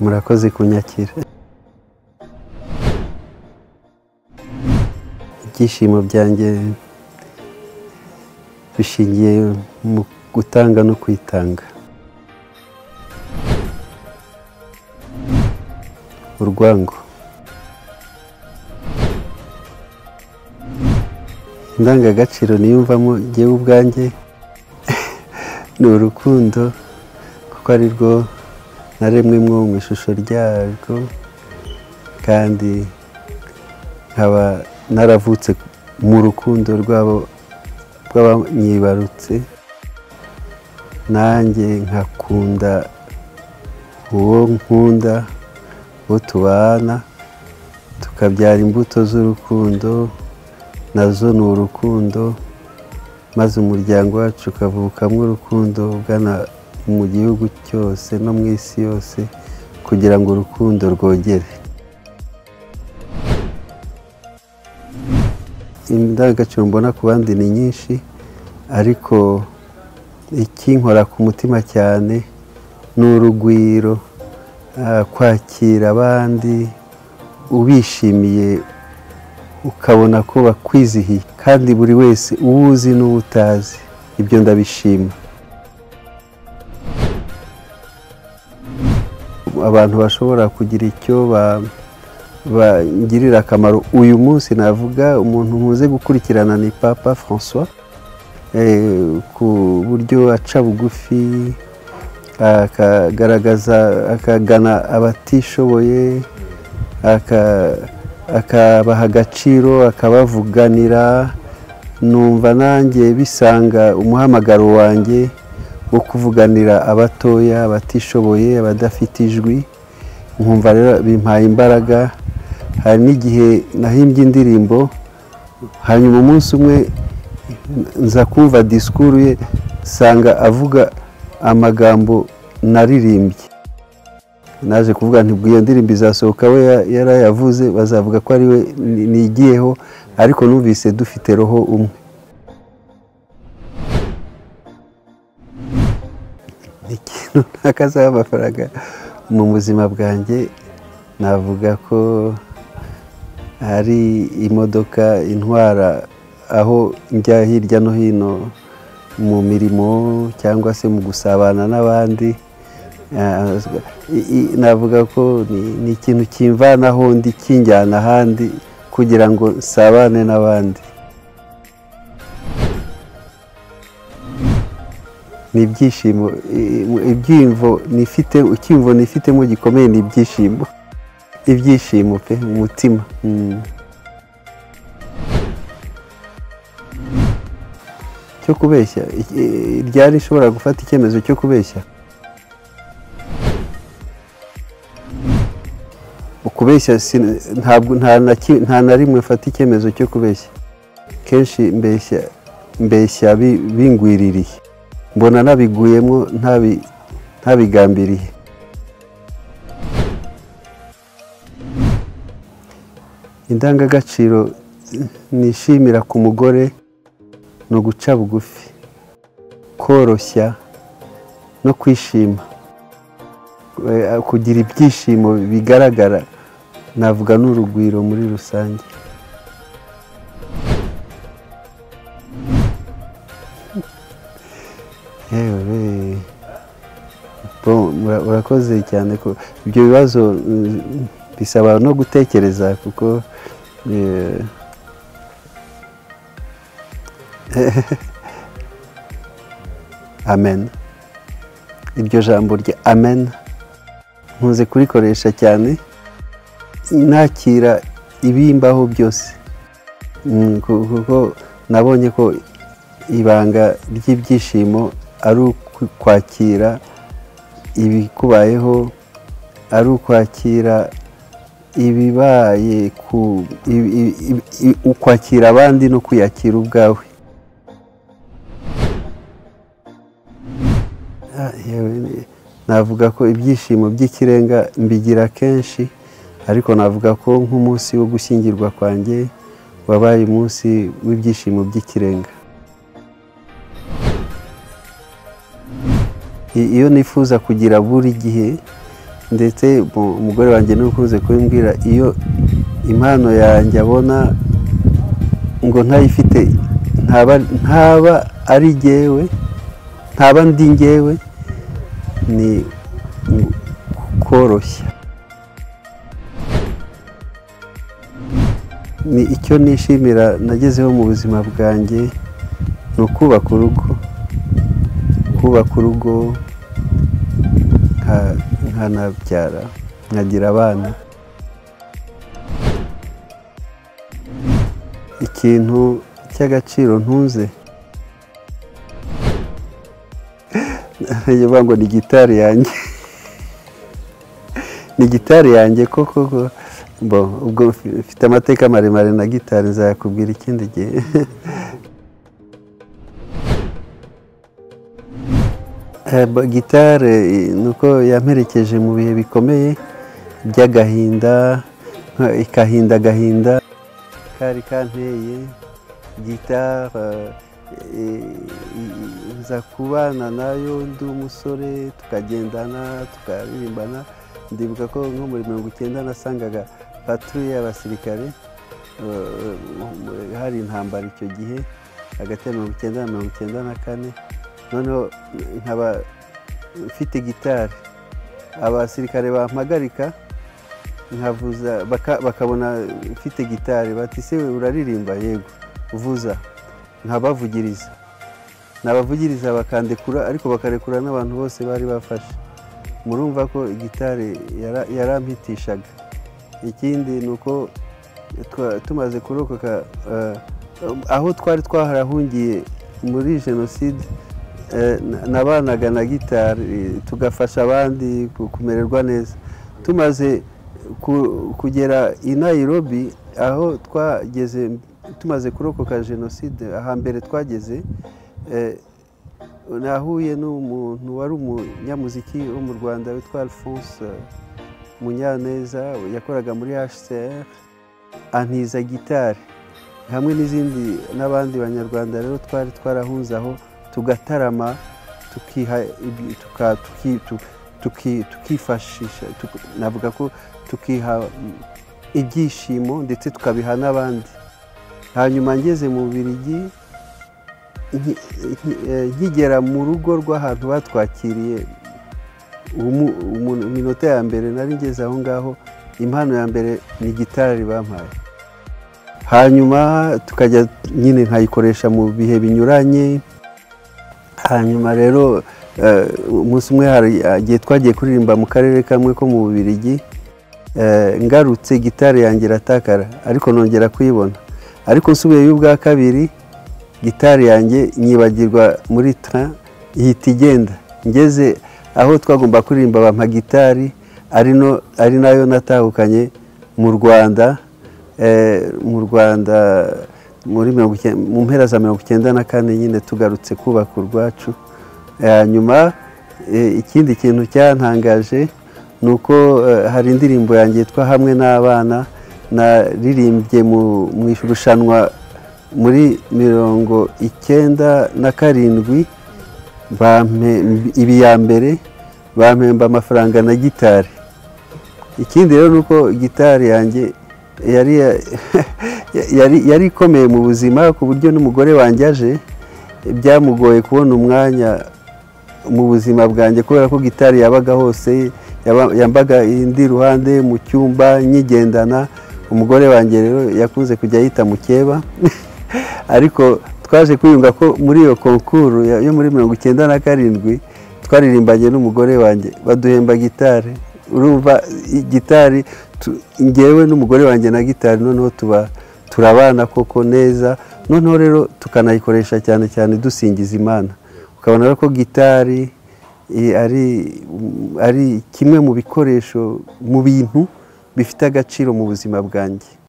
murakoze kunyakira ibyishimo byanjye bishingiye mu gutanga no kwitanga urwango indangagaciro niyumvamo ngewe ubwanjye ni urukundo kuko ari rwo naremwe mwo mu ishusho ryarwo kandi nkaba naravutse mu rukundo rwabo rw'abanyibarutse nanjye nkakunda uwo nkunda uwo tubana tukabyara imbuto z'urukundo nazo ni urukundo maze umuryango wacu ukavukamo urukundo ugana mu gihugu cyose no mu isi yose kugira ngo urukundo rwogere indangagaciro mbona ku bandi ni nyinshi ariko ikinkora ku mutima cyane ni urugwiro ah, kwakira abandi ubishimiye ukabona ko bakwizihiye kandi buri wese uwuzi n'uwo utazi ibyo ndabishima abantu bashobora kugira icyo ba- bangirira akamaro uyu munsi navuga umuntu muze gukurikirana ni papa francois Eh, ku buryo aca bugufi akagaragaza akagana abatishoboye aka- akabaha agaciro akabavuganira numva nanjye bisanga umuhamagaro wanjye wo kuvuganira abatoya abatishoboye abadafite ijwi nkumva rero bimpaye imbaraga hari n'igihe nahimbye indirimbo hanyuma umunsi umwe nza kumva disikuru ye nsanga avuga amagambo naririmbye naje kuvuga nti iyo ndirimbo izasohoka we ya- yarayavuze bazavuga ko ari we ni- nigiyeho ariko numvise dufite roho umwe ikintu ntakazaba amafaranga mu buzima bwanjye navuga ko hari imodoka intwara aho njya hirya no hino mu mirimo cyangwa se mu gusabana n'abandi Ah, i- i- navuga ko ni- ni ikintu kimvana aho ndi kinjyana ahandi kugira ngo nsabane n'abandi ni ibyishimo i- i- ibyiyumvo nifite icyiyumvo nifitemo gikomeye ni ibyishimo ibyishimo pe mu mutima Mm. cyo kubeshya i- i- ryari ishobora gufata icyemezo cyo kubeshya ukubeshya sin- ntabwo nta na ki- nta na rimwe mfata icyemezo cyo kubeshya kenshi mbeshya mbeshya bi- bingwiririye mbona nabiguyemo ntabi- ntabigambiriye indangagaciro nishimira ku mugore ni uguca bugufi koroshya no kwishima Eh, kugira ibyishimo bigaragara navuga n'urugwiro muri rusange yewe Bon, mura- murakoze cyane ko ibyo bibazo mm, bisaba no gutekereza kuko eh, amen iryo jambo rya amen nkunze kurikoresha cyane nakira ibimbaho byose Mm, ku- kuko nabonye ko ibanga ry'ibyishimo ari ukwakira ibikubayeho ari ukwakira ibibaye ku i- i- i- i- ukwakira abandi no kwiyakira ubwawe Ah, yewe ni- navuga ko ibyishimo by'ikirenga mbigira kenshi ariko navuga ko nk'umunsi wo gushyingirwa kwanjye wabaye umunsi w'ibyishimo by'ikirenga I- iyo nifuza kugira buri gihe ndetse umugore wanjye niwe ukunze kubimbwira iyo impano yanjye abona ngo ntayifite ntaba ari ngewe ntaba ndi ngewe ni koroshya ni icyo nishimira nagezeho mu buzima bwanjye ni ukubaka urugo kubaka urugo nkanabyara nkagira abana ikintu cy'agaciro ntunze bavuga ngo ni gitari yanjye ni gitari yanjye koko ubwo mfite amateka maremare na gitari nzakubwira ikindi gihe gitari ni uko yamperekeje mu bihe bikomeye by'agahinda ikahinda agahinda kari kanteye gitari nza kubana nayo ndi umusore tukagendana tukaririmbana ndibuka ko nko muri mirongo icyenda nasangaga patruye y'abasirikare hari intambara icyo gihe hagati ya mirongo icyenda na mirongo icyenda na kane noneho nkaba mfite gitari abasirikare bampagarika nkavuza bakabona mfite gitari bati se uraririmba yego vuza nkabavugiriza nabavugiriza bakandekura ariko bakarekura n'abantu bose bari bafashe murumva ko gitari yarampitishaga ikindi ni uko tumaze kurokoka aho twari twaharahungiye muri jenoside nabanaga na gitari tugafasha abandi kumererwa neza tumaze kugera i Nairobi aho twageze tumaze kurokoka jenoside ahambere twageze nahuye n'umuntu wari umunyamuziki wo mu rwanda witwa alphonse munyaneza yakoraga muri hcr antiza gitari hamwe n'izindi n'abandi banyarwanda rero twari twarahunze aho tugatarama tukifashisha navuga ko tukiha ibyishimo ndetse tukabiha n'abandi hanyuma ngeze mu birigi nkigera mu rugo rw'ahantu batwakiriye iminota ya mbere nari ngeze aho ngaho impano ya mbere ni gitari bampaye hanyuma tukajya nyine nkayikoresha mu bihe binyuranye hanyuma rero umunsi umwe hari igihe twagiye kuririmba mu karere kamwe ko mu bubirigi ngarutse gitari yanjye iratakara ariko nongera kuyibona ariko nsubiyeyo ubwa kabiri gitari yanjye nyibagirwa muri tara ihita igenda ngeze aho twagomba kuririmba bampa gitari ari nayo natahukanye mu rwanda mu rwanda mu mpera za mirongo icyenda na kane nyine tugarutse kubaka urwacu nyuma ikindi kintu cyantangaje ni uko hari indirimbo yanjye yitwa hamwe n'abana naririmbye mu irushanwa muri mirongo icyenda na karindwi ibi ya mbere bampemba amafaranga na gitari ikindi rero ni uko gitari yanjye yari ikomeye mu buzima ku buryo n'umugore wanjye aje byamugoye kubona umwanya mu buzima bwanjye kubera ko gitari yabaga hose yambaga indi ruhande mu cyumba nyigendana umugore wanjye rero yakunze kujya yita mukeba ariko twaje kwiyunga ko muri iyo konkuru yo muri mirongo icyenda na karindwi twaririmbanye n'umugore wanjye baduhemba gitari urumva gitari ngewe n'umugore wanjye na gitari noneho tuba turabana koko neza noneho rero tukanayikoresha cyane cyane dusingiza imana ukabona ko gitari ari kimwe mu bikoresho mu bintu bifite agaciro mu buzima bwanjye